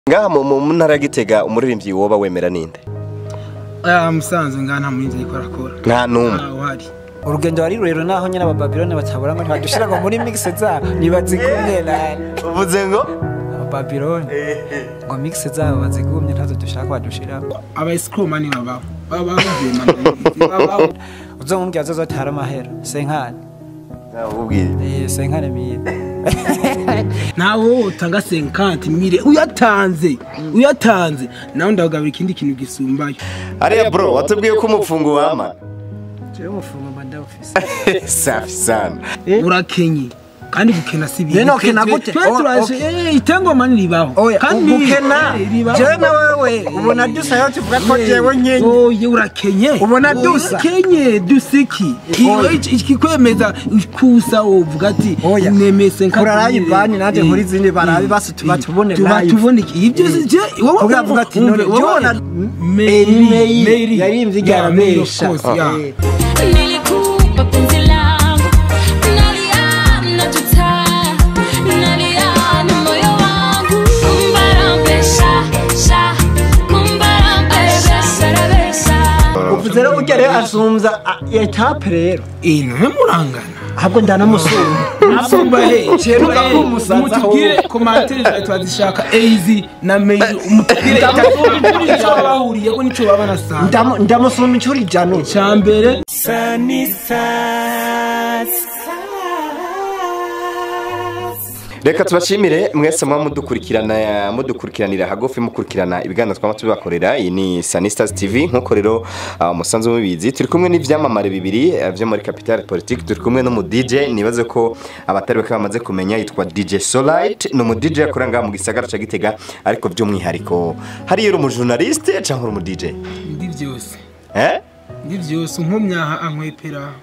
ngaha mu mu ntara ya Gitega umuririmbyi woba wemera ninde aya musanze ngaha nta muhinzi ariko arakora nta n'umwe ntawe uhari urugendo wari rurerure naho nyine abababiloni batabura ngo ntibadushira ngo muri mixe zabo ntibazigumye nani uvuze ngo abababiloni ngo mixe zabo bazigumye ntazo dushaka badushiramo aba esikoromani babaho baba bavuye mu babaho uzomumbwira zozotara amahera senkane ubwire eh senkane mire ntawe utanga senkanti mire uyatanze uyatanze nawe ndagabira ikindi kintu gisumbayo ariya bro watubwiye ko umupfungo wama jewe umufungo mba ndawufise safi sana urakenye kandi gukena si ibintu Rero ukena gute? Twe Oh, turaje eh, itengoma ntiribaho oya kandi ugukena eh, ribaho. jewe na wewe ubona dusa yo tuvuga ko Eh, jewe nkenye oye urakenye Ubona dusa? urakenye dusiki Oya. ikikwemeza kusa uvuga ati Oya. nemese nka Kurarayi bani nanjye nkuri zindi barabi basi tuba tubone tuba live. tubone iki ibyo si je wowe Ubwo yavuga ati, none wowe- Jona, Mary Mary, Mary yaririmbye Yeah, igara Mary, of mesha. course, Ah. yeah. Eh. Nilikupa penzi langu, nalia najuta, nalia na moyo wangu. Kumbarambesha, sha, kumbarambesha, sarabesha. uvuze rero burya rero asumza ah, etape rero Eh, nawe murangana ahubwo ndanamusumba asumba he Ceruka kumusaza mutubwire komantere zawe twazishaka eizi na meyiri umutubwire icyo baba bahuriyeko n'icyo baba banasanga Ndamu- ndamusumba inshuro ijana icya mbere reka tubashimire mwese muba mudukurikirana mudukurikiranira hagufi mukurikirana ibiganiro twaba tubibakorera iyi ni sanistas tv nk'uko rero ah, umusanzu mubizi turi kumwe n'ibyamamare bibiri eh, byo muri capitale politique turi kumwe n'umu DJ nibaze ko abatari bake bamaze kumenya yitwa DJ Solite ni umu DJ akorera ngaha mu gisagara ca Gitega ariko by'umwihariko hariya uri umujournaliste cyangwa uri umu DJ ndi byose eh ndi byose nkomyaha ankwepera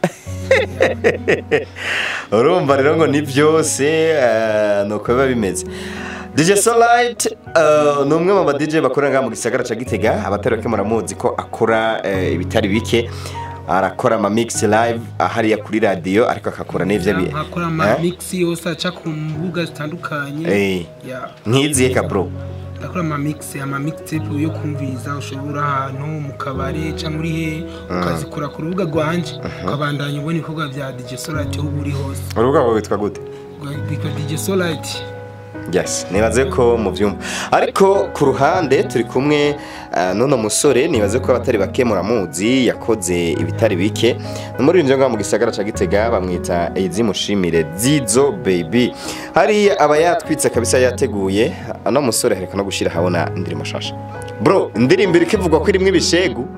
urumva rero ngo ni byose eh, ni uko biba bimeze DJ Solite eh, ni umwe mu ba DJ bakorera ngaha mu gisagara ca Gitega abatari bake muramuzi ko akora eh, ibitari bike arakora ama mix live hariya kuri radio ariko akakora n'ivyo bi nkakora Eh? amamikisi yose aca ku mbuga zitandukanye Eh, Yeah. nkiziye ka bro ndakora amamikisi amamikisipu yo kumviriza ushobora ahantu mu kabare cyangwa uri he ukazikora ku rubuga rwanje ukabandanya ubona ibikorwa bya DJ Solite aho uri hose urubuga rwawe witwa gute rwitwa DJ Solite yes nibaze ko muvyumva ariko ku ruhande turi kumwe uh, n'uno musore nibaze ko abatari bake muramuzi yakoze ibitari bike n'umuririmbyi ngaha mu gisagara ca Gitega bamwita Ezi Mushimire Zizo baby hari aba yatwitse kabisa yateguye ano musore hereka no gushira habona indirimbo shasha bro indirimbo iriko ivugwa ko irimwo ibishegu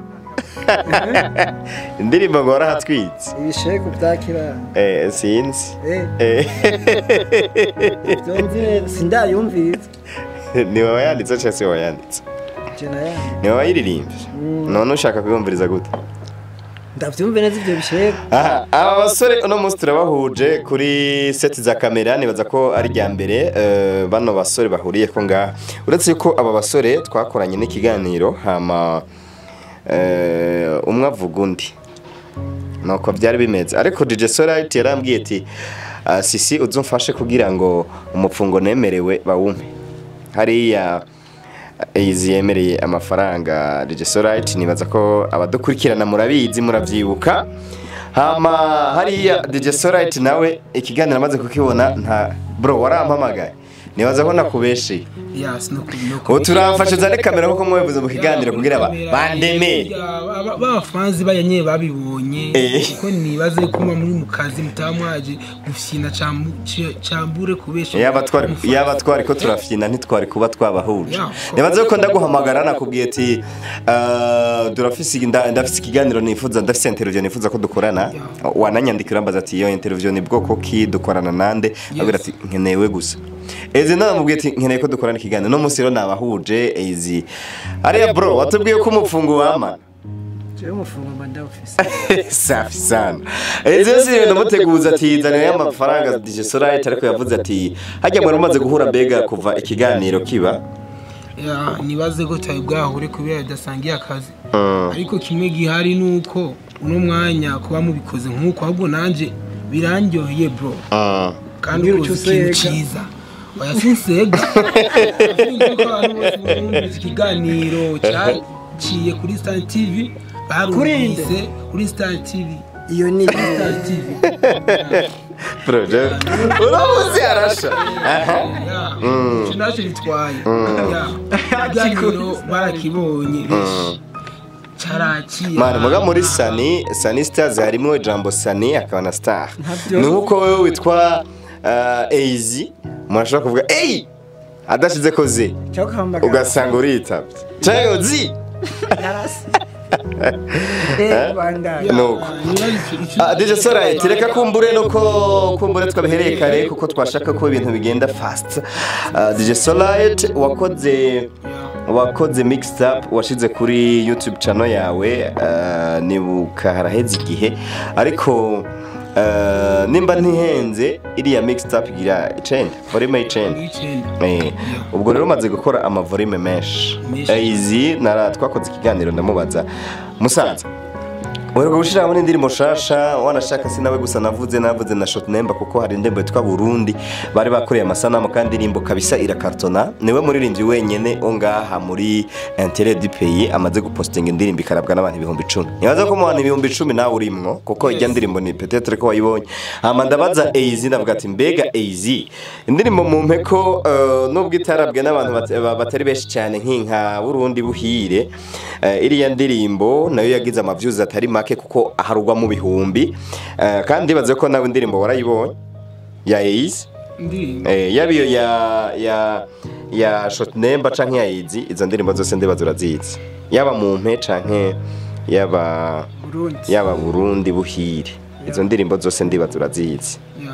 indirimbo ngo warahatwitse ibishegu bya kirara eh sinzi eh eh byumvi neza sindayumviriza ni wowe yanditse cyangwa se wowe yanditse jena ya ni wowe wayiririmbye none ushaka kuyumviriza gute ndavyumve neza ivyo bishegu aha aba basore uno munsi turabahuje kuri seti za kamera nibaza ko ari rya mbere eh, bano basore bahuriye ko ngaha uretse ko aba basore twakoranye n'ikiganiro hama eh, umwe avuga undi nuko byari bimeze ariko DJ Solite yarambwiye ati "Ah, sisi uzumfashe kugira ngo umupfungo nemerewe bawume hariya izi yemereye amafaranga DJ Solite nibaza ko abadukurikirana murabizi muravyibuka hama hariya DJ Solite nawe ikiganiro amaze kukibona nta bro warampamagaye nibaza ko nakubesheye yes no no ubu turamfashe zane kamera kuko mwabivuze mu kiganiro kugira ba bandemere babafanzi bayanye babibonye Eh. kuko nibaze ko muba muri mu kazi mutaba mwaje gufyina cambu- ci- cambure kubesha yaba twari yaba twari ko turafyina ntitwari kuba twabahuje Yeah. nibaze ko ndaguhamagara nakubwiye ati "Ah, turafise nda- ndafise ikiganiro nifuza ndafise interview nifuza ko dukorana wananyandikira mbaza ati iyo interview ni bwoko ki dukorana nande abwira ati nkenewe gusa ezi namubwiye ati nkeneye ko dukorana ikiganiro no munsi rero nabahuje ezi ariya bro watubwiye ko umupfungo wama jewe umufungo mba ndawufise safi sana ezi yose rero ndamuteguza ati zanira y'amafaranga DJ Solite ariko yavuze ati hajya mwari mumaze guhura mbega kuva ikiganiro kiba Ya, nibaze ko cyari bwahure kubera bidasangiye akazi ariko kimwe gihari ni uko uno mwanya kuba mubikoze nk'uko ahubwo nanjye birandyoheye bro Ah. kandi Mbwira ukoze icyo ikintu useka. cyiza oya sinsega Sinzi ko abantu bose bumvise ikiganiro cyaciye kuri Star TV barumvise kuri Star TV iyo ni kuri Star TV proje uramuzi arasha aha icyo nacyo bitwaye Ya. ikiganiro barakibonye benshi cyaraciye mani muga muri sani sani stars harimo ijambo sani akaba na star Ntabyo. ni nkuko wowe witwa eizi umuntu ashobora kuvuga eyi adashyize ko ze cyangwa ukahamagara ugasanga uritabye cyangwa zi eh bandanye nuko Ah, DJ Soraya reka kumbure nuko kumbure twabihereye kare kuko twashaka ko ibintu bigenda fast Ah, DJ Soraya wakoze wakoze mixed up washize kuri YouTube channel yawe ah, nibuka haraheze igihe ariko ah, nimba ntihenze iriya mixed up igira icenda volume y'icenda Eh, ubwo rero umaze gukora amavolume menshi Menshi. Eh, izi nara twakoze ikiganiro ndamubaza musaza Wereka gushiramo n'indirimbo shasha wanashaka si nawe gusa navuze navuze na shot nemba kuko hari indirimbo yitwa Burundi bari bakoreye amasanamu kandi indirimbo kabisa irakartona niwe muririmbyi wenyene ongaha muri intérêt du pays amaze gupostinga indirimbo ikarabwa n'abantu ibihumbi icumi nibaza ko mu bantu ibihumbi icumi nawe urimwo kuko ijya ndirimbo ni peut-être ko wayibonye hama ndabaza Eizi ndavuga ati mbega Eizi indirimbo mu mpeko eh, nubwo itarabwe n'abantu bat- ba- batari benshi cyane nk'inka Burundi buhire eh, iriya ndirimbo nayo yagize amaviews atari make kuko aharugwa mu bihumbi Eh, kandi baze ko nawe indirimbo warayibonye ya Eizi indirimbo Eh, yaba iyo ya ya ya shot nemba canke ya Eizi izo ndirimbo zose ndibaza urazizi yaba mu mpe canke yaba Burundi yaba Burundi buhire izo ndirimbo zose ndibaza urazizi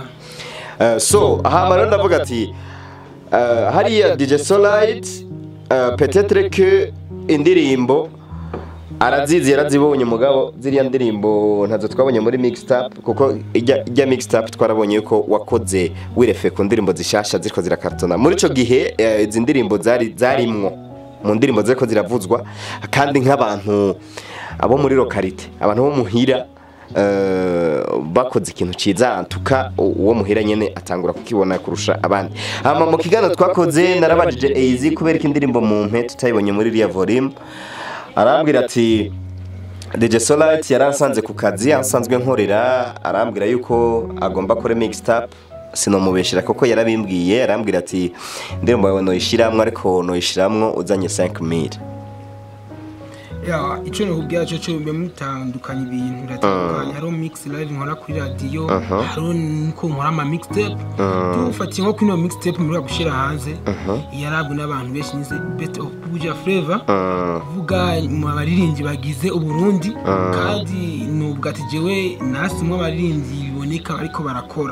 ya Eh, so hama rero ndavuga ati eh, hariya DJ Solite uh, peut-être que indirimbo arazizi yarazibonye mugabo ziriya ndirimbo ntazo twabonye muri mixtape kuko ijya ijya mixtape twarabonye yuko wakoze wirefe ku ndirimbo zishasha ziriko zirakartona muri ico gihe eh, izi ndirimbo zari zarimwo mu ndirimbo ziriko ziravuzwa kandi nk'abantu abo muri lokalite abantu bo muhira eh, bakoze ikintu ciza antuka uwo muhira nyene atangura kukibona kurusha abandi hama mu kiganiro twakoze narabajije Eizi kubera ko indirimbo mu mpe tutayibonye muri iriya volume arambwira ati DJ Solite yaransanze ku kazi ansanzwe nkorera arambwira yuko agomba kore mixtape sinomubeshera kuko yarabimbwiye arambwira ati indirimbo yawe noyishiramwo ariko noyishiramwo uzanye 5000 ya icyo nakubwira cyo cyo mbe mutandukanya ibintu biratandukanye hariho mix live nkora kuri radiyo hariho niko nkora ama mixtape tufatiye nko kuri ino mixtape muri gushyira hanze yarabwe n'abantu benshi nize best of buja flavor kuvuga mu baririmbyi bagize uburundi kandi nubwo ati jewe nasimwe abaririmbyi biboneka ariko barakora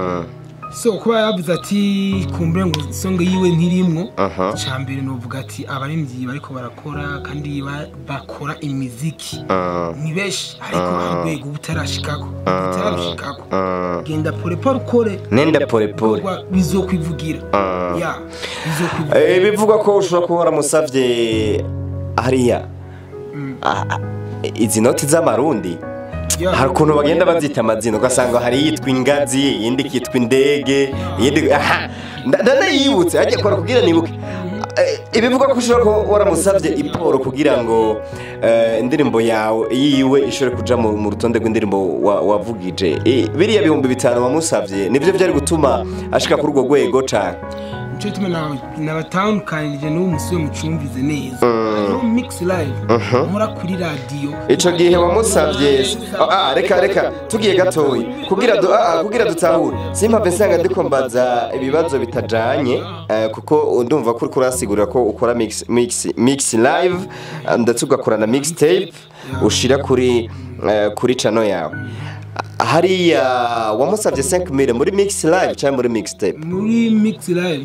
so kuba yavuze ati kumbure ngo isonga yiwe ntirimwo Aha. icya mbere nuvuga ati abaririmbyi bariko barakora kandi ba- bakora imiziki ni benshi ariko hari urwego butarashikako butarashikako genda polepole ukore nenda polepole Bikorwa bizokwivugira ya bizokwivugira Eh, bivugwa ko ushobora kuba waramusavye hariya Ah, ah, izi noti z'amarundi Ya. hari ukuntu bagenda bazita amazina ugasanga hari iyitwa ingazi iyindi ikitwa indege iyindi aha nda- ndanayibutse ajya kora kugira nibuke Eh, ibivuga ko ushobora kuba waramusabye iporo kugira ngo eh, indirimbo yawe yiwe ishobore kuja mu mu rutonde rw'indirimbo wa- wavugije Eh, biriya bihumbi bitanu wamusabye nivyo vyari gutuma ashika kuri urwo rwego cane nicyo gituma na- nabatandukanirije n'uwo musore mucumvize neza hariho mix live nkora kuri radiyo ico gihe wamusavye Ah, ah, reka reka tugiye gatoyi kugira du, ah, ah, kugira dutahure simpave nsanga ndiko mbaza ibibazo bitajanye eh, kuko ndumva ko uriko urasigurira ko ukora mix, mix, mix live ah, ndetse ugakora na mixtape ushira kuri eh, kuri channel yawe Ah, hariya wamusavye 5000 muri mix live cyangwa muri mixtape muri mix live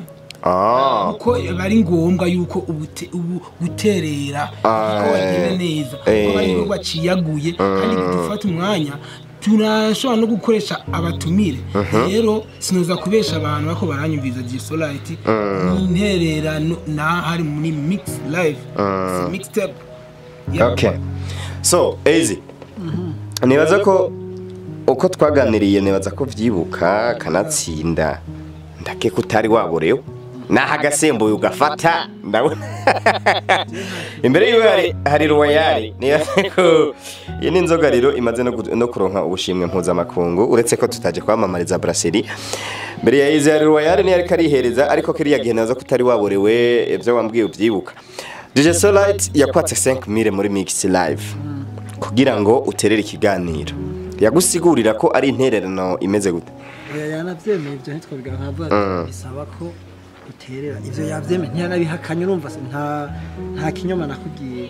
ah kuko biba ari ngombwa yuko ubute- ubu guterera Ah, ko bagenda neza eh. kuko ari igikorwa ciyaguye kandi dufata umwanya turashobora no gukoresha abatumire rero sinoza kubesha abantu bako baranyumviza gisolite intererano na hari muri mix live si mixtape Ya. okay so easy nibaza ko uko twaganiriye nibaza ko vyibuka kanatsinda ndakeka utari waborewe naho agasembuye ugafata ndabona imbere yiwe hari hari royale niyo ko iyi ni inzoga rero imaze no gu- no kuronka ubushimwe mpuzamakungu uretse ko tutaje kwamamariza brasserie mbere ya izi hari royale niyo ariko arihereza ariko kiriya gihe naza ko utari waborewe ibyo wambwiye ubyibuka DJ Solite yakwatse 5000 muri Mix Live kugira ngo uterere ikiganiro yagusigurira ko ari intererano imeze gute yanabyemeye ibyo ntitwabiga nkavuga bisaba ko uterera ivyo yavyemeye ntiyanabihakanye urumva se nta nta kinyoma nakubwiye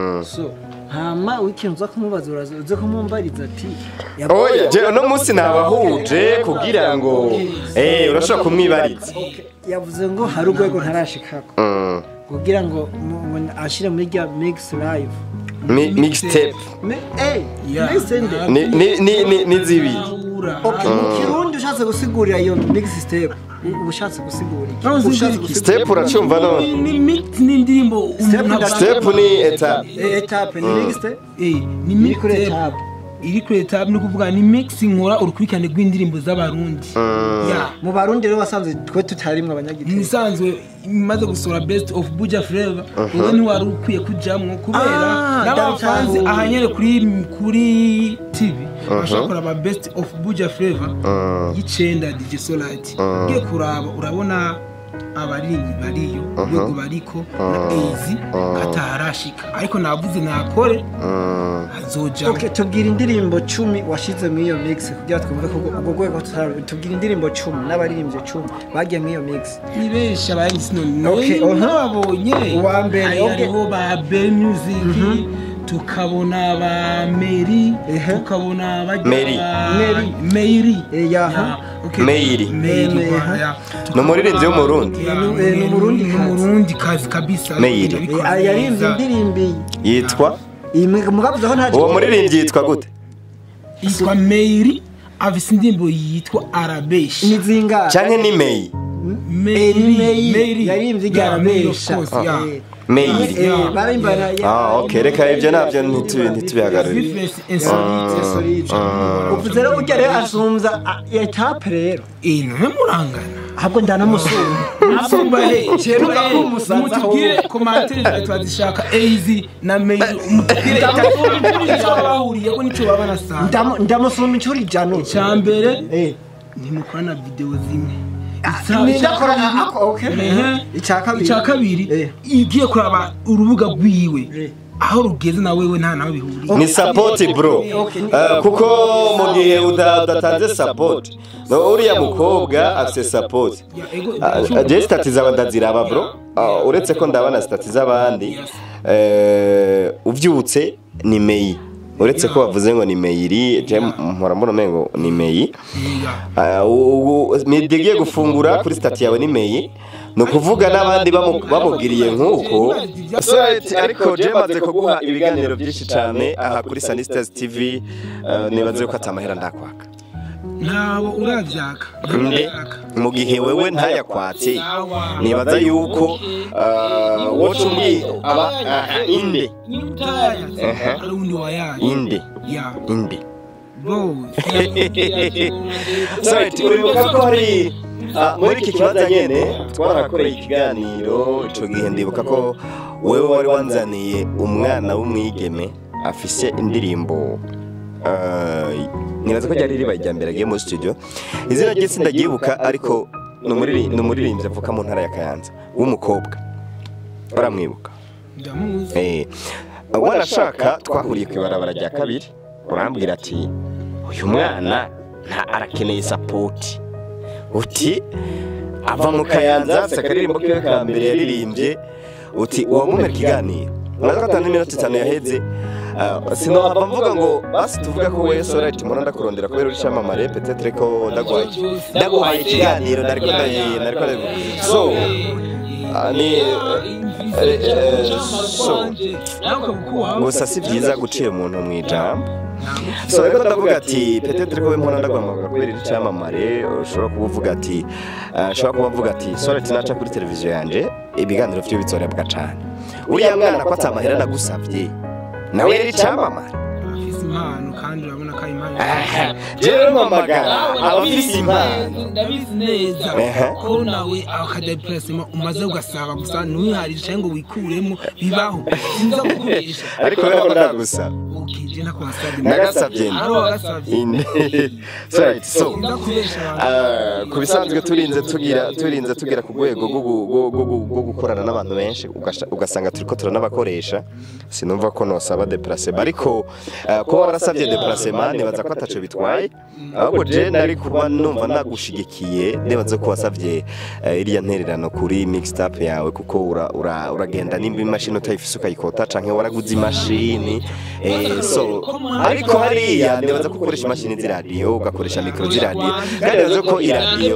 so hama w'ikintu uza kumubaza uraza uze kumumbariza ati yavuze- oya je uno munsi nabahuje kugira ngo eh urashobora kumwibariza yavuze ngo hari urwego ntarashikako Mm. kugira ngo mu- mu- ashire muri rya mix live Mi- mixtape Me- eh, Yeah. mix ende. ni ni ni ni- ni zibiri Okay, mu kirundi ushatse gusigurira iyo mix step uba ushatse gusigura iki? Aho Ushatse usigura iki? gusigura- step uracumva no ni mix n'indirimbo Step umuntu na aba- step ni etape Eh, etape ni mix step Eh, ni iri mix kuri tape. etape iri kuri etape ni ukuvuga ni mix nkora urukurikirane rw'indirimbo z'abarundi ya mu barundi rero wasanze twe tutarimwe abanyagitego nisanzwe imaze gusohora best of buja flavor uwo ntiwari ukwiye kujamwo kubera Ah, n'abafanzi ndabitahuye. ahanyere kuri kuri tv bashaka kuraba best of buja flavor y'icenda dj solite ugiye kuraba urabona abaririmbyi bariyo urwego bariko na ezi atarashika ariko navuze nakore azojamo Okay, tubwira indirimbo cumi washize muri iyo mix kugira twumve ko urwo- urwo rwego tutari- tubwira indirimbo cumi n'abaririmbyi cumi bagiye muri iyo mix ni benshi abayizi none Okay, uh-huh. nababonye Uwa mbere, Hari- okay. hariho ba be music tukabona ba meri Ehe. tukabona bajya Mary. ba- Mary. meri Eh, yaha. Ya, okay. Mary. Mary, Mary, wa- aha. ya. Ni umuririmbyi w'umurundi. Ya, Eh, ni- eh, ni ni- umurundi ni kazi. umurundi kazi kabisa Mary. Abikora Eh, yaririmbye neza. indirimbo yitwa iyi mugabuze aho nta uwo muririmbyi yitwa gute yitwa meri afise indirimbo yitwa arabeshi ni zingahe canke ni Mei Mary, ni Mary. Mary. Yaririmbye Ya, Mary, of Arabesha. course, ya. Eh, Mei eh, barimbana ah okay reka ibyo nabyo ntitu- ntitubihagararire Difference insolite. uvuze rero urya rero asumbya ah, etape rero Eh, none murangana ahubwo ndanamusumba mutubwire komantere twazishaka eizi na meyi mutubwire icyo bahuriyeko n'icyo baba banasanga Ndamu- ndamusumba inshuro ijana icya mbere Eh, ntimukorana videwo zimwe nindakora ako okay Ehe. icya kabiri icya kabiri Eh. igiye kuraba urubuga rwiwe Eh. aho rugeze na wewe nta nawe bihuriye ni support bro Eh, kuko mu gihe uda- udatanze support no uriya mukobwa afite support Ya, ego, Ah, je stati zaba ndaziraba bro Ah, uretse ko ndabana stati z'abandi eh, uvyutse ni meyi uretse ko bavuze ngo ni meyiri je mpora mbona umengo ni meyi Ya. Ah, u- u- midigiye gufungura kuri stati yawe ni meyi ni ukuvuga n'abandi bamu- bamubwiriye nk'uko Society, ariko je maze kuguha ibiganiro byinshi cyane aha kuri Sanistas TV eh, nibaze ko atamahera ndakwaka ntabo urabyaka nde mu gihe wewe ntayakwatse nibaza yuko ah, woca umwi aba ah, inde Ehe. ari undi wayaye inde ya inde bro Sorry, uribuka ko hari ah, muri iki kibazo nyene twarakoreye ikiganiro ico gihe ndibuka ko wewe wari wanzaniye umwana w'umwigeme afise indirimbo ah, nibaza ko ryari ribaye irya mbere agiye muri studio izina rye sindagyibuka ariko ni umuriri- ni umuririmbyi avuka mu ntara ya kayanza w'umukobwa uramwibuka ndamuzi Eh, wanashaka twahuriye ku ibarabara rya kabiri urambwira ati uyu mwana nta arakeneye sapoti uti ava mu kayanza afite akaririmbo kiwe ka mbere yaririmbye uti uwamumera ikiganiro mwaza ko atanu iminota itanu yaheze Ah, sinohava mvuga ngo basi tuvuga ko we sorayiti mbona ndakurondera kubera uri cyamamare petetre ko ndaguhaye ndaguhaye ikiganiro nariko ndayi- nariko ndayi- so ah, ni eh, eh, so gusa si byiza gucira umuntu mu ijambo so rero ndavuga ati petetre ko we mbona ndaguhamagara kubera iri cyamamare ushobora kuba uvuga ati ah, ushobora kuba uvuga ati sorayiti naca kuri televiziyo yanje ibiganiro byo bitsorebwa cane uriya mwana ko atamahera nagusabye nawe yari icyamamare afise impano kandi urabona ko ari impano jewe mpamagara abafise impano ndabizi neza Ehe. ko nawe akajya purasima umaze ugasaba gusa ntuwiharire cyangwa ngo wikuremo bibaho sinza gukoresha ariko weho ndagusaba ukije ntakwasabye nagasabye ari wagasabye inde so right so sinza kubesha abantu Ah, ku bisanzwe turinze tugira turinze tugera ku rwego rwo gu- rwo- rwo gu- rwo gukorana n'abantu benshi ugasha- ugasanga turiko turanabakoresha sinumva ko nosaba deplacement ariko ah, kuba warasabye deplacement nibaza ko ataco bitwaye ahubwo je nari kuba numva nagushigikiye nibaza ko wasavye eh, iriya ntererano kuri mixtape yawe kuko ura- ura- uragenda nimba imashini utayifise ukayikota canke waraguze imashini eh, so ariko hariya nibaza ko ukoresha imashini z'iradiyo ugakoresha mikoro z'iradiyo kandi nibaza ko iradiyo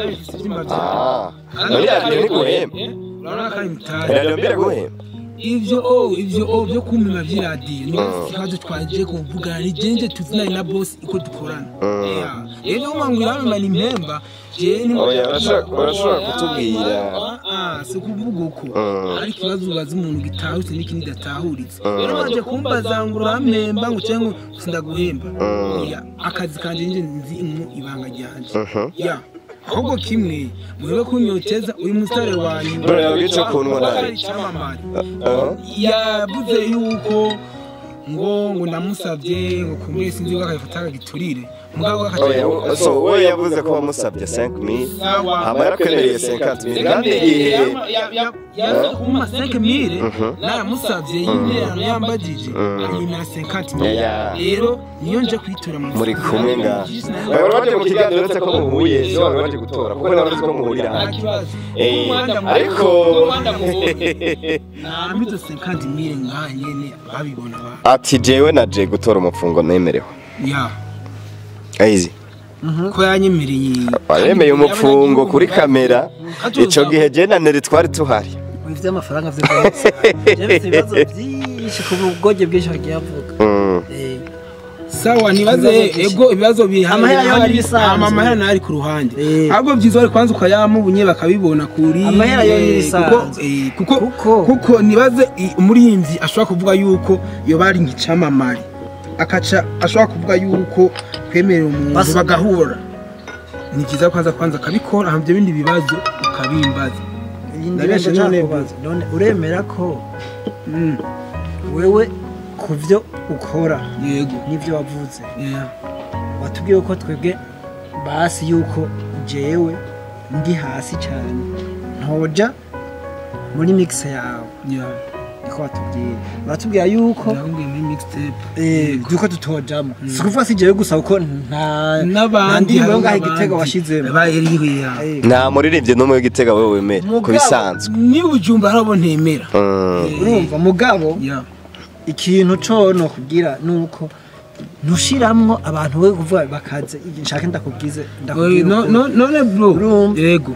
Ah, muri radiyo ntiguhemba urabona ko ari mitari radiyo mbere guhemba ivyo o ivyo o byo kumima vy'iradiyo ni ikibazo twaje kuvugana ni jenje tuzinanye na boss iko dukorana Yeah. rero umwangu iramimana impemba je ni Oya, urashobora- urashobora kutubwira. Ah, ah, si ukuvuga uko ariko ikibazo ubaza umuntu gitahutse n'ikindi datahuritse rero waje kumbaza ngo urampemba ngo cyangwa ngo sindaguhemba Oya, akazi kanje nje nzi mu ibanga ryanje ya ahubwo kimwe murebe kunyoteza uyu musitari wanyu Bro, yabwiye ico kunwa nabi. Ari icyamamare Ah, yavuze yuko ngo ngo namusabye ngo kumwe sinzi ko akayifata akagiturire mugabo oya, akagiturire so we yavuze ko wamusabye 5000 hama yarakwemereye 50000 kandi igihe yaza kumpa 5000 naramusabye y'interano yambagije anyemera 50000 Yeah. rero niyo nje kwitura mu muri kumwe nga wari waje mu kiganiro uretse ko muhuye so wari waje gutora kuko nawe uzi ko muhurira nta hano kibazo Eh, Umuhanda ariko muhuje. nambitse 50000 ngaha nyene babibona ba ati jewe na je gutora umufungo nemerewe ya aizi ko yanyemereye waremeye umupfungo kuri kamera ico gihe je na neri twari tuhari ibintu by'amafaranga byo byose bifite ibibazo byinshi ku bugoge bwinshi bagiye bavuga Mm. Eh, sawa nibaze Ibibazo byinshi. ego ibibazo bihari Amahera yo bihari, n'ibisanzwe. ama- amahera ntari ku ruhande Eh. ahubwo byiza bari kwanza ukayamubunye bakabibona kuri Amahera yo eh, n'ibisanzwe. kuko- eh, kuko Kuko- kuko nibaze i- umurinzi ashobora kuvuga yuko iyo bari nk'icamamare akaca ashobora kuvuga yuko kwemerera umuntu Basa- bagahura ni byiza kwanza kwanza akabikora hama ibyo bindi bibazo ukabimbaza iyi Ndabeshe ndirimbo none nshaka kubaza. none uremera ko Mm, wewe ku byo ukora yego n'ibyo wavuze yeah. watubwiye ko twebwe basi yuko jewe ndi hasi cyane ntoja muri mix yawe yeah. niko watubwiye uratubwira yuko ndakubwiye muri mixtape eh, yuko tutojamo si kuvuga si jewe gusa kuko nta nta n'abandi ndirimbo yo hari ngaho n'abandi. igitego washizemo bayiriwe Eh, nta muririmbyi n'umwe w'igitega wewe wemera ku Mugabo- bisanzwe niba ujumba harabo ntemera Mm. urumva mugabo ya ikintu co no kubwira nuko ntushiramwo abantu we kuvuga bakaze nshaka ndakubwize Oye, ndakubwira no- uko- no- none bro Urumva. yego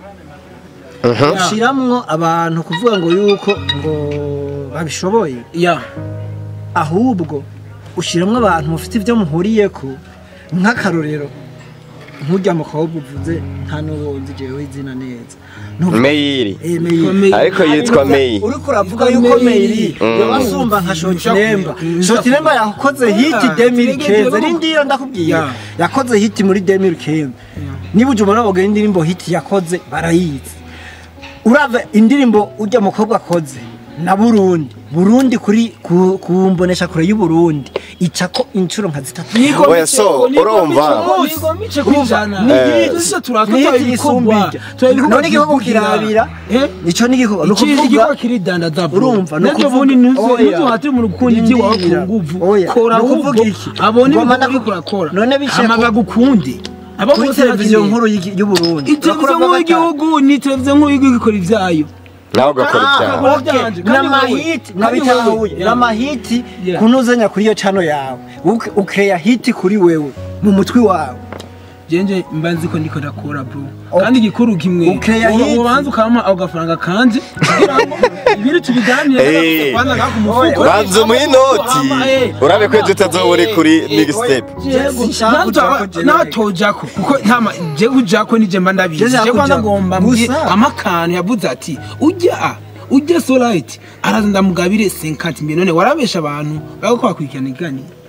ushiramwo abantu kuvuga ngo yuko ngo babishoboye ya ahubwo ushiramwo abantu mufite ibyo muhuriyeko nk'akarorero nk'ujya mukobwa uvuze nta n'uwo nzi jewe izina neza Nuvuga- meyiri Eh, Meyi. Meyi. ariko yitwa meyi uriko uravuga yuko meyiri yoba asumba nka shotinemba shotinemba yakoze hiti demiri keza rindiyo ndakubwiye Ya. yakoze hiti muri demiri keza niba uje umubona bavuga indirimbo hiti yakoze barayizi urava indirimbo ujya mukobwa akoze na burundi burundi kuri ku, ku mbonesha kure y'uburundi icako inshuro nka zitatu Oya, so, urumva? Nihiti isumbirya. none igihugu kirabira nico n'igihugu ni ukuvuga igikorwa kiridandaza bro Urumva, ni nabyo ukuvuga- ubundi Oya. ntuhatire umuntu gukunda iby'iwawe ku Ndindira. nguvu Oya, kora ni ukuvuga ahubwo iki? abone Ngoma ibintu uriko ndaku- urakora none bishe hama ku- bagukunde abo kuri bose televiziyo bakeneye. nkuru y'igi- y'uburundi iteleviziyo nkuru y'igihugu ni televiziyo nkuru y'igihugu ikora ibyayo nawe ugakora ibyaha Ah, byanje, kandi n'amahiti wowe- nabitahuye kandi wowe- n'amahiti Yeah. kunuzanya kuri iyo cano yawe Uke- ukeya hiti kuri wewe mu mutwi wawe jenje mba nzi ko ndiko ndakora bro Okay. kandi igikuru kimwe Ukeya uba- hiti. ubanza ukampa ako gafaranga kanje kugira ngo ibiri tubiganire Eh, kwanza ngako umufuko banza umuhe inoti Eh, urabe ko ejo utazoba uri kuri mixtape Yego, Sinshaka ntabwo- kujako jewe. natojako kuko ntama je kujako nije mba ndabizi Je nshaka je kwanza kujako. ngomba mbye Gusa- amakano yavuze ati ujya ujya solite araza ndamugabire 50 mbi none warabesha abantu bako bakurikirana iganiro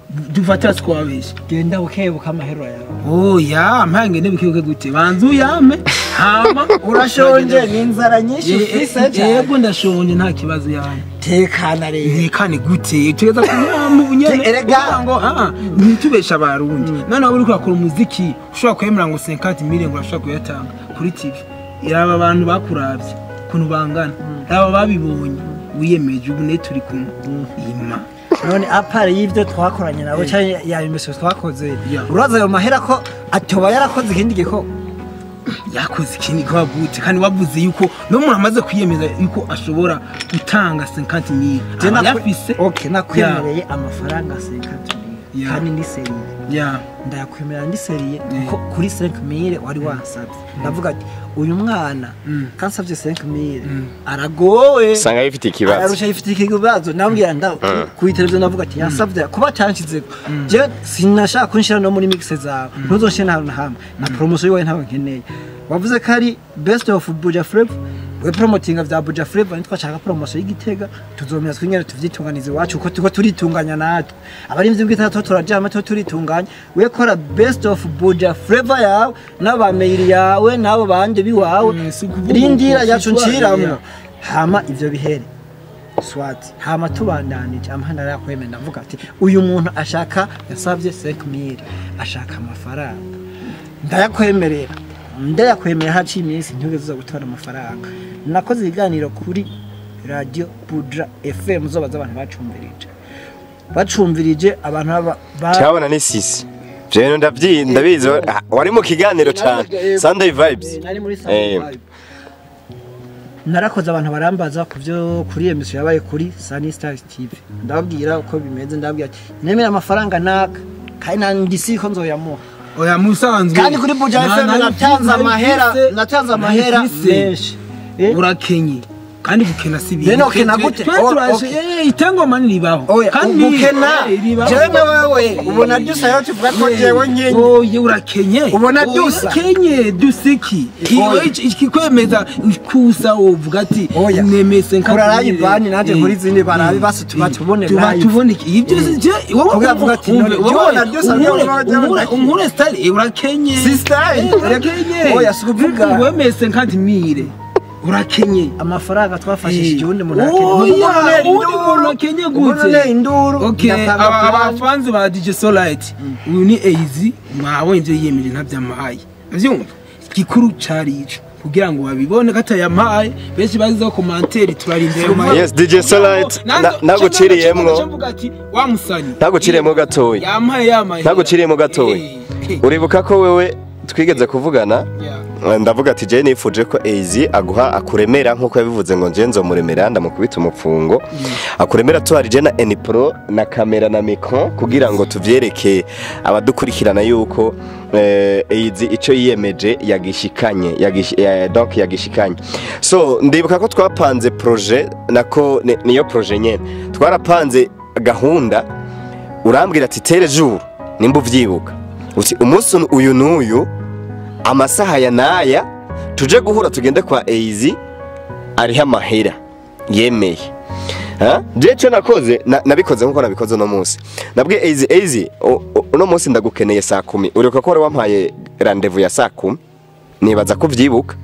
dufatira twabesha genda ukebuka amahero yawe oya mpange nebikibuke gute banza uyame hama urashonje ni inzara nyinshi Ye- ufise cyane yego ndashonje nta kibazo yani tekana rero ntekane gute tugeza kunyama ubunyene Te- erega. kugira ngo ah ntitubesha abarundi noneho uri kurakora umuziki ushobora kwemera ngo 50 million ngo urashobora kuyatanga kuri TV iraba abantu bakuravye ukuntu bangana raba babibonye wiyemeje ubu ne turi kumwe ima none apare y'ibyo twakoranye nabo cyangwa ya imisoro twakoze Yeah. uraza ayo mahera ko atoba yarakoze ikindi gikorwa yakoze ikindi kwa gute kandi wavuze yuko no umuntu amaze kwiyemeza yuko ashobora gutanga 50 million Je aba nakwe- yafise okay nakwemereye amafaranga 50 Yeah. kandi ni seriye ya ndayakwemerera ndi seriye kuko kuri 5000 wari wansabye ndavuga ati uyu mwana kansabye 5000 aragowe usanga bifite ikibazo ararusha yifite ikibazo nambwira nda ku televiziyo navuga ati yansabye kuba cyanshize je sinashaka kunshira no muri mixe zawe ntuzonshire nta na hamwe na promotion yiwe ntawe nkeneye wavuze ko ari best of Buja Flavor we promotinga vya Buja Flavor nitwashaka promotion y'igitega tuzomera twingene tuvyitunganize iwacu uko tuko turitunganya natwe abarimvyi bw'itatu turajama to turitunganya we kora best of Buja Flavor yawe n'abameyiri yawe n'abo banje biwawe Mm, si ukuvuga rindira uko yacu sitwari, nciramwo yeah. hama ivyo bihere swati hama tubandanije amahana yakwemera ndavuga ati uyu muntu ashaka yasabye 5000 ashaka amafaranga ndayakwemerera ndayakwemerera haciye iminsi ntugeze uza gutora amafaranga nakoze ibiganiro kuri radio Budra FM zo baza abantu bacumvirije bacumvirije abantu baba- ba cyabona ni sisi jewe ndavyi ndabizi ah, wari mu kiganiro cyane Sunday vibes nari muri Eh. Sunday Vibe. narakoze abantu barambaza ku byo kuri emisiyo yabaye kuri Sunny Stars TV ndababwira uko bimeze ndababwira ati nemera amafaranga naka kandi nta ndisi ko nzoyamuha oya musanzwe kandi kuri Buja Na- FM nari natanze mfise- amahera natanze amahera mfise. menshi Eh? urakenye kandi gukena si ibintu Rero ukena gute? Twe Oh, turaje okay. eh itengoma niribaho oya ubukena eh, ribaho. jewe na wewe ubona dusa yo tuvuga ko jewe nyenye oye urakenye Ubona Oya, dusa? urakenye dusiki Oya. ikikwemeza kusa wovuga ati Oya. nemese nka Kura live bani naje muri zindi barabe basi tuba tubone tuba live. tubone iki ibyo si je wowe Kugira avuga ati, none jye ubona dusa, jye ubona dusa. umure style eh, urakenye Sister, Eh, urakenye oya, si ukuvuga. wemese nkanti mire urakenye amafaranga twafashishije Eh. uwundi muntu Oya, akeneye uwundi muntu akenye gute? induru Okay, ndatanga aba plan. abafanzi ba DJ Solite uyu ni Eizi mwabonye ibyo yiyemeje ntabyamahaye avyumva gikuru cari ico kugira ngo babibone katayamahaye benshi bazizeho komanteri turarindira ayo mahera. Yes, DJ Solite, Nanzo- na- naguciriyemwo. Canke navuga ati, wa musani Naguciriyemwo gatoya. yamaye yamaye Naguciriyemwo gatoya. Eh, eh, uribuka ko wewe twigeze kuvugana yeah. ndavuga ati je nifuje ko Eizi aguha akuremera nkuko yabivuze ngo nje nzomuremera ndamukubita umupfungo akuremera tuharije na Enipro na kamera na micro kugira ngo tuvyereke abadukurikirana yuko eh, Eizi ico yiyemeje yagishikanye yagish, eh, donc yagishikanye so ndibuka ko twapanze projet nako ni- niyo projet nyene twarapanze gahunda urambwira ati tere jour nimba uvyibuka uti umunsi uyu n'uyu amasaha ya naya tuje guhura tugende kwa Eizi ariho amahera yemeye Ha? je cyo nakoze na- nabikoze nkuko nabikoze uno munsi nabwiye Eizi Eizi u- u- uno munsi ndagukeneye saa kumi uribuka ko wari wampaye rendezvous ya saa kumi nibaza ko uvyibuka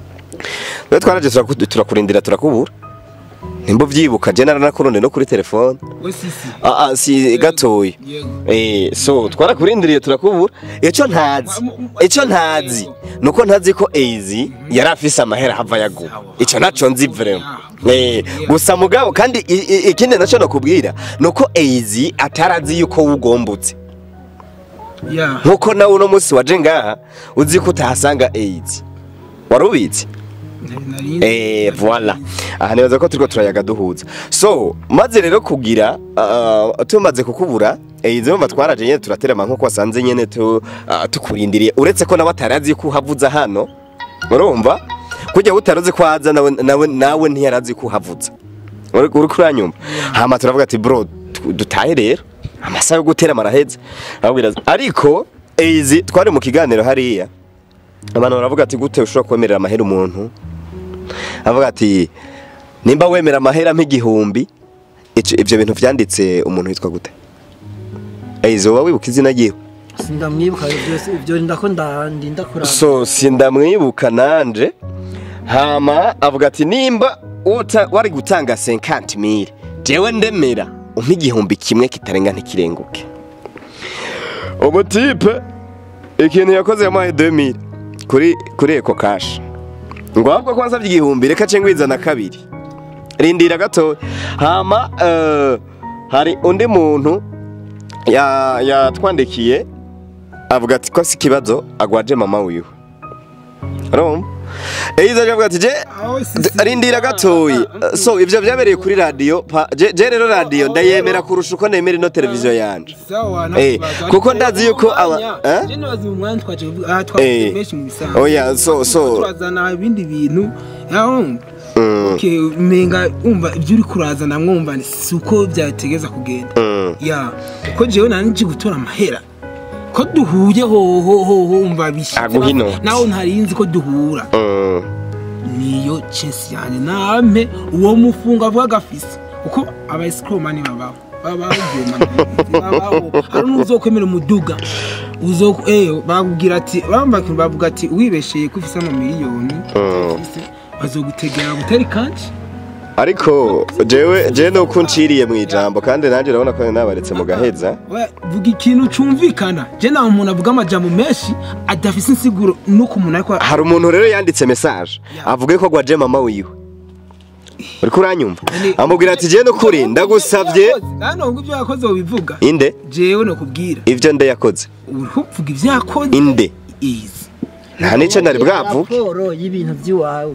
rero twaraje turaku- turakurindira turakubura nimba uvyibuka je naranakurondeye no kuri telefone we sisi ah, ah, si gatoya yego Eh, so twarakurindiriye turakubura icyo ntazi icyo ntazi nuko ntazi ko Eizi yari afise amahera hava yaguha icyo naco nzi vraiment eh gusa mugabo kandi i- i- ikindi naco nakubwira nuko Eizi atarazi yuko wugombutse yeah nkuko nawe uno munsi waje ngaha uzi ko utahasanga Eizi warubizi Nari- Eh, voilà. Aha nibaza ko turiko turayaga duhuza. So, maze rero kugira uh, tumaze kukubura eh izo twaraje nyene turaterama nko kwasanze nyene tu uh, tukurindiriye uretse ko nawe atarazi ko uhavuza hano. Urumva? Kujya utaroze ko aza nawe nawe nawe ntiyarazi ko uhavuza. Uri uri kuranyumva. Hama turavuga ati bro tu- dutahe rero. Amasaha yo gutera maraheze. Abwira ariko Eizi twari mu kiganiro hariya. Abantu baravuga ati gute ushobora kwemerera amahera umuntu avuga ati nimba wemera amahera nk'igihumbi ico- ivyo bintu vyanditse umuntu witwa gute ezo wowe wibuka izina ryiwe sindamwibuka byose ibyo ndako ndinda kuraba so sindamwibuka nanje hama avuga ati nimba uta- wari gutanga 50 mille jewe ndemera umpa igihumbi kimwe kitarenga ntikirenguke umutipe ikintu yakoze yamuhaye 2000 kuri kuri eko cash ngo ahubwo ko wansabye igihumbi reka ce ngwizana kabiri rindira gato hama eh, hari undi muntu ya- yatwandikiye avuga ati ko si ikibazo agwaje mama wiwe urumva eyiza avuga ati je Aho si- d- rindira gatoyi so ivyo vyabereye kuri radio pa- je je rero radio ndayemera kurusha uko nemera ino televiziyo yanje sawa Eh, kuko ndazi yuko aba- eh? je nibaza mu mwanya twaje kuvuga aha twavuze Eh. menshi mu bisanzwe Oya, so- so- turazana ibindi bintu yahumva okay menga umva ibyo uri kurazana mwumva si uko byategeza kugenda Mm. ya uko jewe nanjye gutora amahera ko duhuye hoho hoho umva bishitse Aguha inoti. nawe ntarinzi ko duhura Mm. niyo chesi yanjye nampe uwo mufungo avuga gafise kuko abayisikoromani babaho babaho babaho hari n'uzokwemera umuduga uzo eh bakubwira ati bamba bavuga ati wibesheye ko ufise amamiliyoni ufise, bazogutegera gutera ikanshi ariko jewe jewe nuko nciriye mu ijambo kandi nanjye urabona ko nabaretse mu gaheza We, vuga ikintu cumvikana je nawe umuntu avuga amajambo menshi adafise insiguro nuko umuntu ariko hari umuntu rero yanditse message avuga ko agwaje mama wiwe uriko uranyumva amubwira ati jewe nukuri ndagusavye hano ngo ibyo yakoze wobivuga inde jewe nokubwira ivyo nde yakoze uriho uvuga ibyo yakoze inde izi nta nico nari bwavuge raporo y'ibintu by'iwawe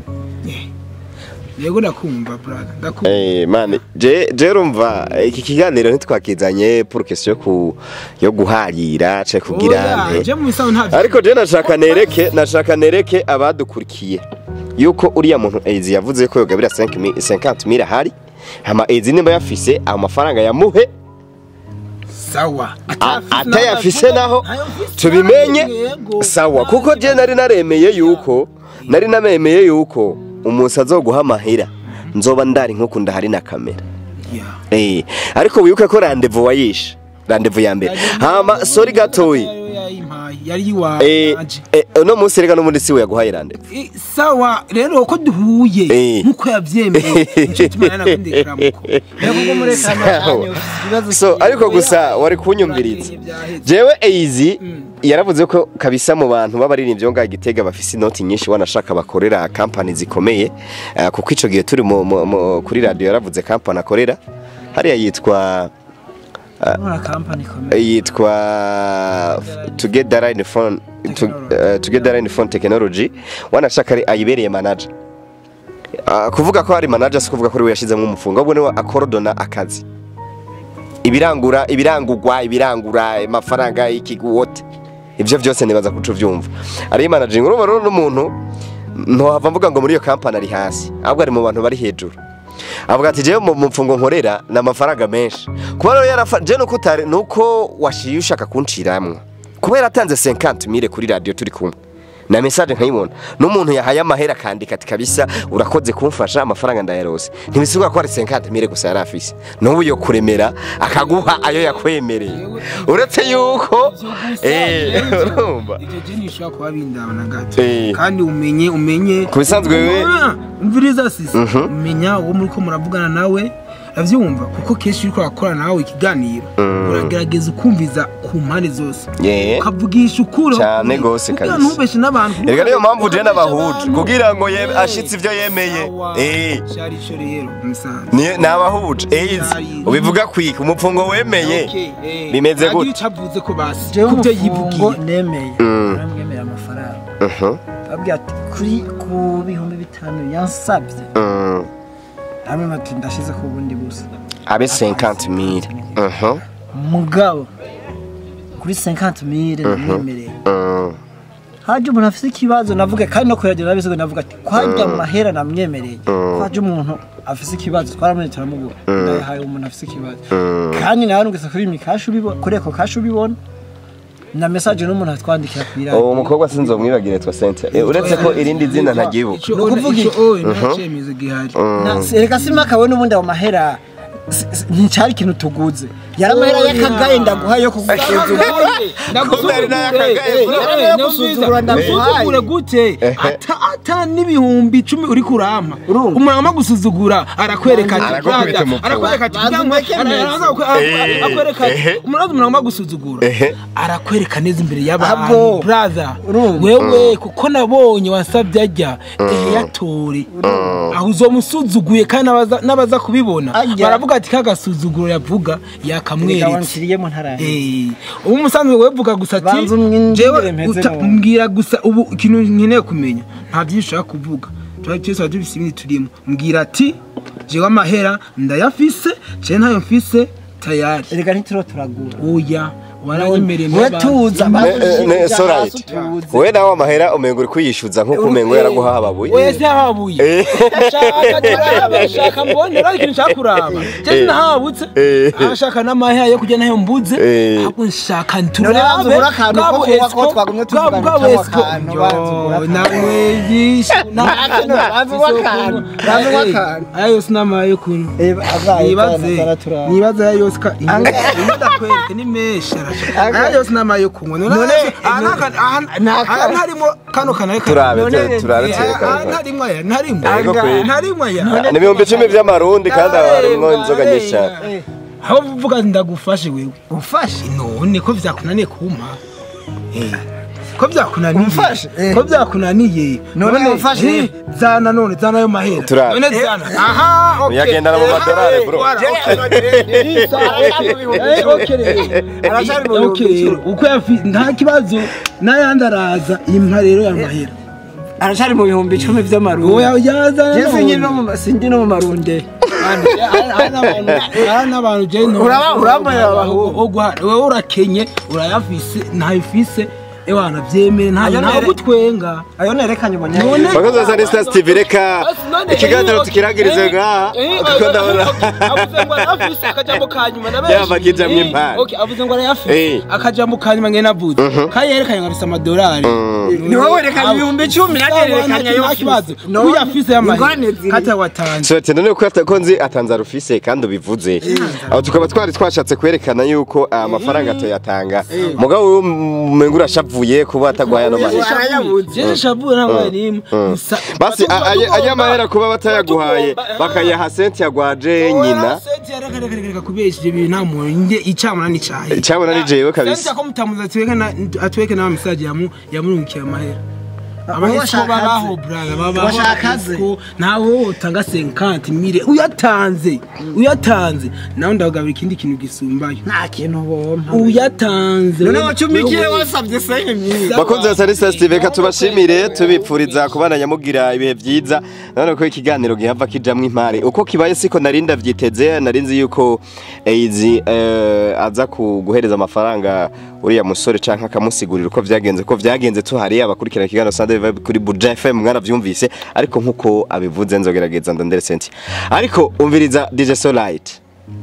yego ndakumva brother ndakumva Eh, mani je je urumva iki kiganiro ntitwakizanye pour question yo ku yo guharira ce kugira Oya, nte je mu bisaho nta ariko je nashaka nereke nashaka nereke abadukurikiye yuko uriya muntu Ezi yavuze ko yogabira 50000 ahari hama Ezi nimba yafise amafaranga yamuhe sawa a- atayafise naho tubimenye sawa kuko je nari naremeye yuko nari namemeye yuko umunsi azoguha amahera nzoba ndari nkuko ndahari na kamera Eh, ariko wibuke ko randevu wayishe randevu ya mbere hama sori gatoyi yari Eh, iwanje eh, uno munsi reka n'ubundi si we yaguhaye randevu Eh, sawa rero ko duhuye Eh. nkuko yavyemeye nico gituma nari nakundekera muko rero kuko muri Sawa. kamera ibibazo so ariko gusa wari kunyumviriza jewe eizi yaravuze ko kabisa mu bantu b'abaririmbyi bo ngaha gitega bafise inoti nyinshi wanashaka bakorera kampani zikomeye eh, kuko ico gihe turi mu- mu- mu- kuri radio yaravuze kampani akorera hariya yitwa nkora kampani ikomeye yitwa together in phone to, uh, together in phone technology wanashaka ari ayibereye manager uh, kuvuga ko ari manager si kuvuga ko ari we yashizemo umufungo ahubwo niwe akorodona akazi ibirangura ibirangurwa ibirangura amafaranga y'ikiguwote ibyo byose nibaza kuco uvyumva ari managing urumva rero n'umuntu ntohava mvuga ngo muri iyo kampani ari hasi ahubwo ari mu bantu bari hejuru avuga ati jewe mu mfungo nkorera ni amafaranga menshi kuba rero yarafa je nuko utari nuko washiye ushaka kunciramwo kuba yaratanze 50 mille kuri radio turi kumwe na message nkayibona n'umuntu yahaye amahera akandika ati kabisa urakoze kumfasha amafaranga ndayarose ntibisiga ko ari 50 mille gusa yari afise n'ubu yo kuremera akaguha ayo yakwemereye uretse yuko eh urumva ivyo je nishobora kuba bindaba na gato Eh. kandi umenye umenye Ku bisanzwe wewe- Ah, umviriza sisi umenya uwo muriko muravugana nawe avyumva kuko kenshi uriko urakora nawe ikiganiro uragerageza ukumviza ku mpande zose Yeah. ukavugisha ukuri Cyane gose kugira kabisa. ntubeshe n'abantu Erega niyo mpamvu je Ukabesha nabahuje abantu. kugira ngo ye- Eh, ashitse ivyo yemeye. sawa. Eh. Cari ico rero musanze ni nabahuje eizi ubivuga kwika umupfungo wemeye Okay, eh. bimeze Agira gute? ico avuze ko basi jewe kubyo umufungo yivugiye nemeye aramwemerera amafaranga Mhm, abwira ati kuri ku bihumbi bitanu yansabye mm. hamwe ati ndashize ku bundi busa abe 50 mille Mhm, mugabo kuri 50 mille namwemereye mm. haje umuntu afite ikibazo navuga kandi no kuyagera nabizigo navuga ati kwajya mu mahera namwemereye kwaje umuntu afite ikibazo twaramwe turamubura ndayahaye umuntu afite ikibazo kandi nawe nugeze kuri mi kashi ubibona kuri eko kashi ubibona na message n'umuntu atwandikira ku uwo iradiyo mukobwa sinzomwibagire twa Cynthia Eh, uretse ko irindi zina ntagibuka Ico- Ni ukuvuga ico iki? oye nta cemezo gihari Na- reka simaka we n'ubundi ayo mahera si- si- nticyari ikintu tuguze yaramahera y'akagaye ndaguhaye yo kugusuzugura Kumbe n'ayakagaye, Eh, bro. eh, Yo no gusuzugura mwiza. ndaguhaye. Gusuzugura gute ata ata n'ibihumbi icumi uri kurampa Urumva? umuntu agomba gusuzugura arakwereka ati Aragukubita "Brother," umupfu. arakwereka ati Banza "Cyangwa umureke ara- neza." araza akwe- Eh, akwereka ati ehe. umuntu umuntu agomba gusuzugura Ehe. arakwereka neza imbere Abo. y'abantu brother Urumva? wewe kuko nabonye wasabye ajya eyatore aho uzomusuzuguye kandi n'abaza- n'abaza kubibona Ajya. baravuga ati kagasuzuguro yavuga yakamweretse wanciriyemo ntarahe Eh, ubu umusanzwe wevuga gusa ati Banza umwinjire jewe mpeze uta- mu- mbwira gusa ubu ikintu nkeneye kumenya nta byinshi ushaka kuvuga tuba twese tuba dufise ibindi turimo mbwira ati jewe amahera ndayafise jewe ntayo mfise tayari erega ntituro turagura oya waranyemereye we tuza Ne- ne- so right. we nawe amahera umengo uri kuyishyuza nk'uko umengo yaraguhaye ababuye wese yahabuye Eh. shaka turaba shaka mbone rero ikintu nshaka kuraba jewe Eh. nahabutse Eh. ashaka n'amahera yo kujya nayo mbuze Eh. ahubwo nshaka None nturabe banza ugure akantu ko bwabo kuba ko esco- twagumye bwabo- tuvugana bwabo cyangwa esco. akantu, banza ugure Yo, akantu. nawe yishe Akantu, banza ugure akantu, banza ugure akantu. aya yose n'amahera yo kunywa abaye nibaze taratura nibaze aya yose ka ndakwereke ni menshi arashaka aya yose n'amahera yo kunywa none aha nta- aha- naka- aha ntarimo kano kanari turabe None- turabe Eh, aha tuyerekane ntarimo aya ntarimo Yego kweli. ntarimo aya ni ibihumbi icumi by'amarundi kandi haba harimo inzoga nyinshi cyane aho uvuga ati ndagufashe wewe ufashe none ko vyakunaniye kumpa Eh, ko vyakunaniye Umfashe, eh. ko vyakunaniye None umfashe. eh, zana none zana ayo mahera Turabe. none zana aha okay Uyagendana mu Eh, madorari, eh, bro. wara, okay. Eh, okay rero. Aracyari mu Okay bihumbi rero, uko yafi nta kibazo n'ayandi araza impa rero ya mahera aracari mu bihumbi icumi vy'amarundi oya yazana je singi none. no mu singi no mu marunde hari n'abantu je Uraba- urambarira abahungu. wowe urakenye urayafise ntayifise ewana vyemere ntayo Ayo ntaho nere- gutwenga ayo nerekanye None- umunyanya bakozi ba Sunny Stars TV reka ikiganiro tukirangirize ngaha kuko ndabona avuze ngo arayafise akajambo ka nyuma na Yaba akijamwo impano. Okay, avuze ngo arayafise Eh. akajambo ka nyuma ngene avuze kandi yerekanye ngo afise amadolari Ni wowe werekanye ibihumbi icumi, nanjye nerekanye ayo nta kibazo No, uyafise ingorane y'amahera ziri. kata watanze so tenda nuko afite ko nzi atanze arufise kandi ubivuze aho tukaba twari twashatse kwerekana yuko aya mafaranga atayatanga mugabo we umengo urashavuye kuba ataguhaye ano mahera Arayabuze. jeje shabuye ntabwo nimwe Gusa- basi Tugomba- aya tugomba- aya mahera kuba batayaguhaye tugomba- bakayaha senti yagwaje nyina nyina kubesha ibyo bintu nta muntu njye icamuna n'icayi cyabona ni jewe kabisa ko mutamuza atweke na atweke na message yamu yamurungikiye amahera abahisco washaka babaho ze. brother babaho Washaka ze. abahisco, ntawe utanga 50 mire uyatanze uyatanze nawe ndagabira ikindi kintu gisumbayo nta kintu bompa uyatanze none wacumikiye wasabye senke myinshi bakunzi ba Sunny Stars TV reka tubashimire tubipfuriza kubana nyamugira ibihe byiza none ko ikiganiro gihava kijamwo impare uko kibaye siko nari ndavyiteze nari nzi yuko Eizi eh, aza ku- guhereza amafaranga uriya musore canke akamusigurira uko vyagenze ko vyagenze tuhari abakurikirana ikiganiro Sunday Vibe kuri Buja FM mwaravyumvise ariko nkuko abivuze nzogerageza ndondere senti ariko umviriza DJ Solite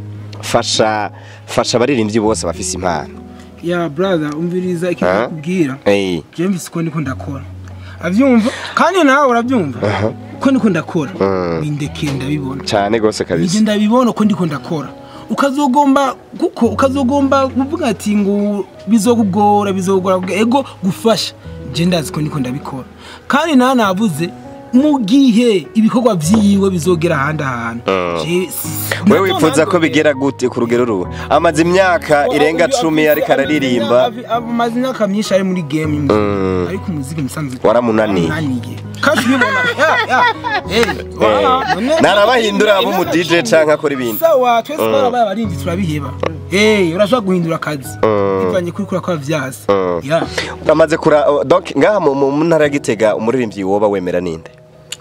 fasha fasha abaririmbyi bose bafise impano ya brother umviriza ikintu Ah. nakubwira eh je mvise uko ndiko ndakora avyumva kandi nawe uravyumva uko ndiko ndakora bindekeye ndabibona cyane gose kabisa nije ndabibona uko ndiko ndakora ukazogomba kuko ukazogomba kuvuga ati ngo bizokugora bizogora ego gufasha je ndazi ko ndiko ndabikora kandi nawe navuze mu gihe ibikorwa vyiwe bizogera ahandi ahantu Je- si- wewe wifuza ko bigera gute ku rugero ruwe amaze imyaka irenga cumi ariko araririmba amaze imyaka myinshi ari muri game imwe ariko umuziki musanzwe Waramunaniye. waramunaniye kandi ubibona ya ya eh wara- none- narabahindura abo mu DJ canke akora ibindi sawa twese twarabaye abarinzi turabiheba eh urashobora guhindura akazi bivanye kuri kuri kwa vyasi ya amaze kura donc ngaha mu mu ntara ya Gitega umuririmbyi woba wemera ninde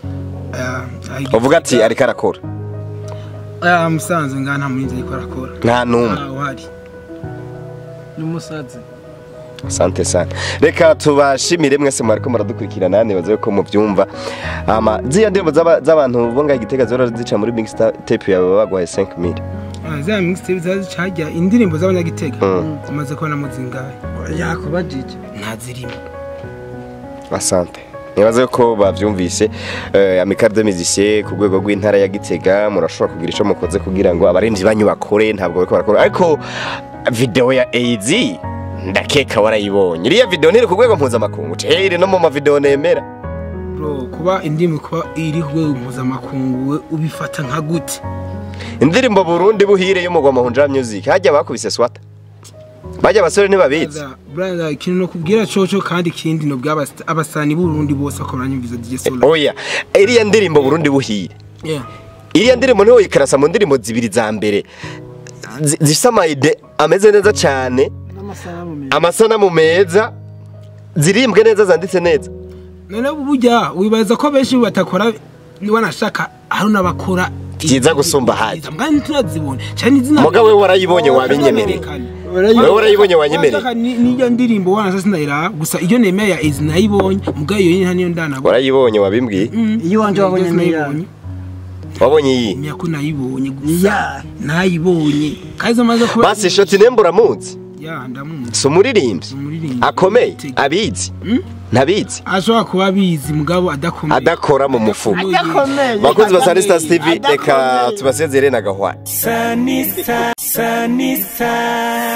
eh, uvuga ati ariko arakora ah musanze ngaha nta murinzi ariko arakora nta numwe ah wari n'umusazi Asante sana. Reka tubashimire mwese mwariko muradukurikirana nibaze ko muvyumva. Ama ziya ndirimbo z'aba- z'abantu bo ngaha Gitega zora zica muri Mix Tape yawe bagwaye 5000. Ah, za mixtape zazi cajya indirimbo z'abanyagitega zimaze kubona muzingahe yakubajije ntazirimo Asante. nibaze ko bavyumvise eh, Amical de Musiciens ku rwego rw'intara ya Gitega murashobora kugira ico mukoze kugira ngo abarinzi banyu bakore ntabwo bariko barakora ariko video ya AZ ndakeka warayibonye iriya video ntiri ku rwego mpuzamakungu eh iri no mu mavideo nemera bro kuba indirimbo kuba iri ku rwego mpuzamakungu we ubifata nka gute indirimbo Burundi buhire y'umugwa mahunja music hajya bakubise swata bajya abasore ntibabizi Brother, brother ikintu no kubwira coco kandi ikindi no bw'abas- abasani b'urundi bose ko baranyumviza DJ Solar oya iriya ndirimbo Burundi buhire yeah iriya ndirimbo niho yikarasa mu ndirimbo zibiri za mbere zi- zifise amayide ameze neza cyane n'amasanamu meza amasanamu meza zirimbwe neza zanditse neza none burya wibaza ko benshi batakora wanashaka hari n'abakora Byiza gusumba ahandi. mbwa turazibona cyane izina Mugabo we warayibonye wabinyemereye. Wewe warayibonye wanyemereye Wanashaka ni- niyo ndirimbo wanashaka sinayiraba gusa iyo nemeye ya Ezi nayibonye mugabo iyo nta niyo ndanabona warayibonye wabimbwiye iyo wanje wabonye niya wabonye iyi myako nayibonye gusa ya nayibonye kaza maze kuba basi shoti nembo uramuzi ya ndamuzi si umuririmbyi umuririmbyi akomeye abizi ntabizi ashobora kuba abizi mugabo adakomeye adakora mu mufuka adakomeye bakunzi ba Sunny Stars TV Adakomeye. reka tubasezere na gahwa Sunny Star, Sunny Star.